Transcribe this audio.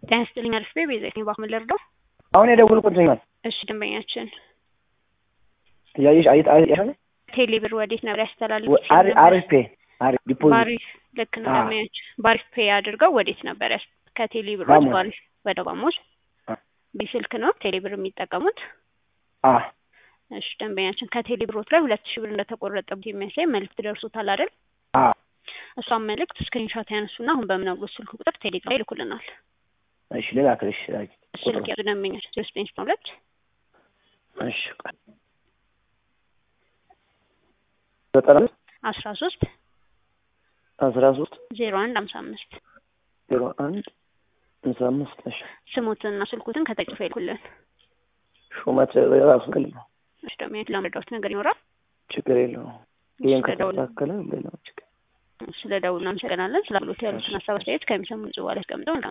ጤና ይስጥልኝ አሪፍ ቤ ቤዛ ነኝ ባክመን ልርዳው? አሁን የደወልኩትኛል እሺ ደንበኛችን እያየሽ አይት አይት ቴሌ ብር ወዴት ነበር ያስተላልፍ? አሪፍ ፔ አሪፍ ዲፖዚት ባሪፍ ልክ ነው ደንበኛችን ባሪፍ ፔ አድርገው ወዴት ነበር ያስ ከቴሌ ብር ባሞስ። ባሪፍ ወደ ባሞስ በስልክ ነው ቴሌ ብር የሚጠቀሙት? አ እሺ ደንበኛችን ከቴሌ ብሮት ላይ ሁለት ሺህ ብር እንደተቆረጠበት የሚያሳይ መልዕክት ደርሶታል አይደል? አ እሷን መልዕክት ስክሪንሾት ያነሱና አሁን በምነግሮት ስልክ ቁጥር ቴሌግራም ላይ ይልኩልናል። እሺ ልላክልሽ ላኪ ስልክ ያዙ ደንበኛችን ዜሮ ዘጠኝ ስልሳ ሁለት እሺ ቆይ ዘጠና አምስት አስራ ሶስት አስራ ሶስት ዜሮ አንድ ሀምሳ አምስት ዜሮ አንድ ሃምሳ አምስት እሺ ስሙትንና ስልኩትን ከተጽፎ ይልኩልን። ሹመት የራሱ ግል ነው እሺ ደንበኛችን ለመረዳት ነገር ይኖራል። ችግር የለውም ይህን ስለደውል ከተስተካከለ ሌላው ችግር ስለ ደውሉ እናመሰግናለን። ስለ አገልግሎት ያሉትን ሀሳብ አስተያየት ከሚሰሙን ጽዋ ላይ አስቀምጠው